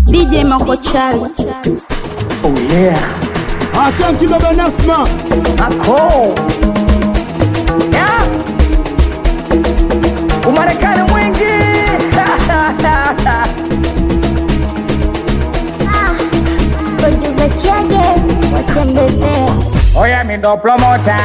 DJ Makochali. Oh yeah. Asante baba Nasma. Ako. Yeah. Umarekani mwingi. Ongeza chage watembezea Oya mi ndo promota.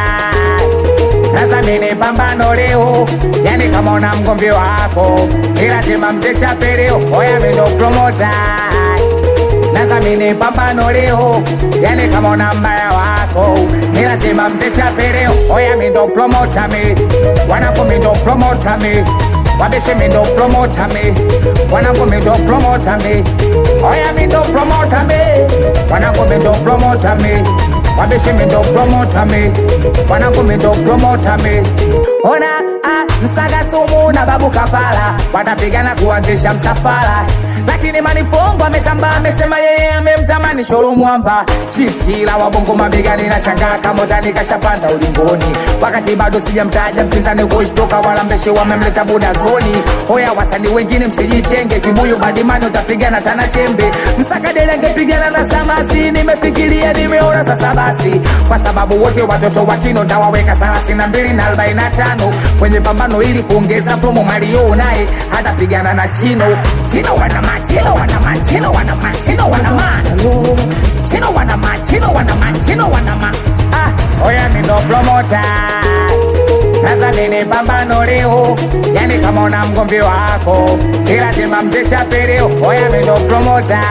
Sasa mimi pambano leo, yani kama una mgomvi wako, ni lazima mzee chape leo. Oya mi ndo promota. Sasa mimi pambano leo, yani kama una mbaya wako, ni lazima mzee chape leo. Oya mi ndo promota mi, wanako mi ndo promota mi. Wabeshe mi ndo promota mi, wanako mi ndo promota mi. Oya mi ndo promota mi, wanako mi ndo promota mi. Wabeshe mi ndo promota mi, wanako mi ndo promota mi. Ona ah, msaga sumu na babu kafala watapigana kuanzisha msafara lakini manifongo ametamba amesema yeye amemtamani shoro mwamba chief kila wabongo mabegani na shangaa kamotani kashapanda ulingoni wakati bado sijamtaja mpinzani kushtoka wala mbeshe wamemleta buda zoni hoya wasanii wengine msijichenge kibuyu badimani utapigana tana chembe msakadele angepigana na samasi nimefikiria nimeona sasa basi kwa sababu wote watoto wa kino ndawaweka thelathini na mbili na arobaini na tano kwenye pambano ili kuongeza promo mario naye hatapigana na chino chino wanama chino wanama chino wanama chino wanama chino wanama chino wanama chino wanama ah oya mi ndo promota sasa nini pambano leo yani kama una mgomvi wako ni lazima mzee chape leo oya mi ndo promota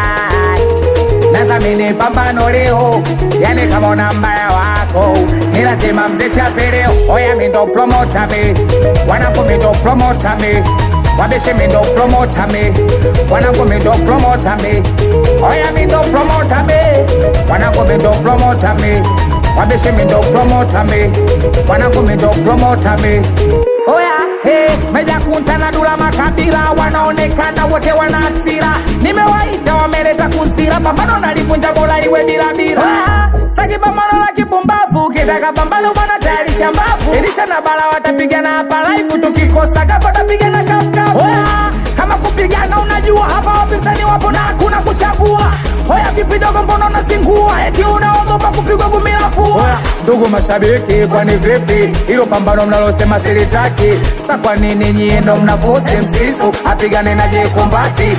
nazamini pambano leo yani kama una mbaya wako ni lazima mzee chape leo oya mi ndo promota mi wanako mi ndo promota mi wabeshe mi ndo promota mi wanako mi ndo promota mi oya mi ndo promota mi wanako mi ndo promota mi wabeshe mi ndo promota mi wanako mi ndo promota mi oya Hey, meja kuntana dula makabila wanaonekana wote wana hasira nimewaita wameleta kuzira pambano nalivunja bola iwe bila bila staki pambano la kipumbavu kitaka pambano bwana tayarisha mbavu ilisha na bala watapigana hapa live tukikosa kapo tapigana kafkafu Oya, kama kupigana unajua hapa wapinzani wapo na hakuna kuchagua hoya vipi dogo mbona unazingua eti unaogopa kupigwa gumi la pua ndugu mashabiki kwani vipi hilo pambano mnalosema silitaki sa kwa nini nyie ndo mnavusi msisu apigane na jekumbati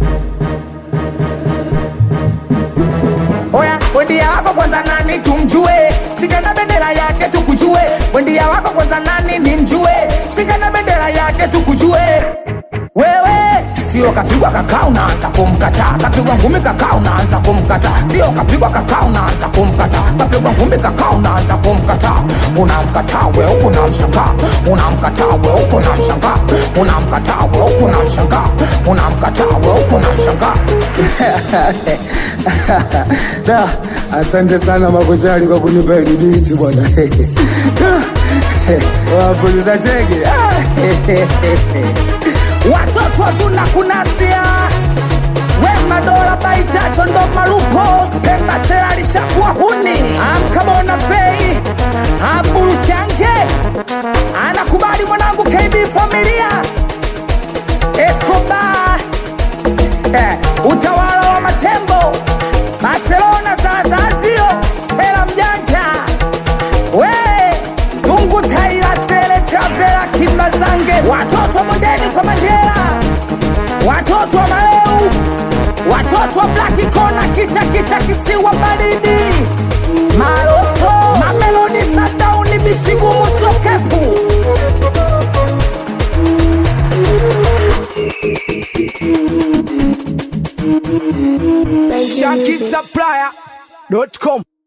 Oya, wendia wako kwanza nani tumjue, shika na bendera yake tukujue. Wendia wako kwanza nani nimjue, shika na bendera yake tukujue. Wewe sio kapigwa kakaa unaanza kumkataa, kapigwa ngumi kakaa unaanza kumkataa, sio kapigwa kakaa unaanza kumkataa, kapigwa ngumi kakaa unaanza kumkataa. Unamkataa we huku unamshangaa, unamkataa we huku unamshangaa, unamkataa we huku unamshangaa, unamkataa we huku unamshangaa. Da, asante sana Makochali kwa kunipa hili bichi bwana. Wapuliza chege. watoto wazuna kunasia wema dola baitacho ndo malupo pemba sela lishakuwa huni amkabona fei aburushange anakubali mwanangu kb familia escobar eh, utawala wa matembo barcelona sasazio sela mjanja we zungu taila sele chavela kimbazange watoto mondeni kwa mandela watoto wa maleu watoto wa blaki kona kita kita kisiwa baridi maloto mamelodi sadauni bichigumu sokepu Shankisupplier.com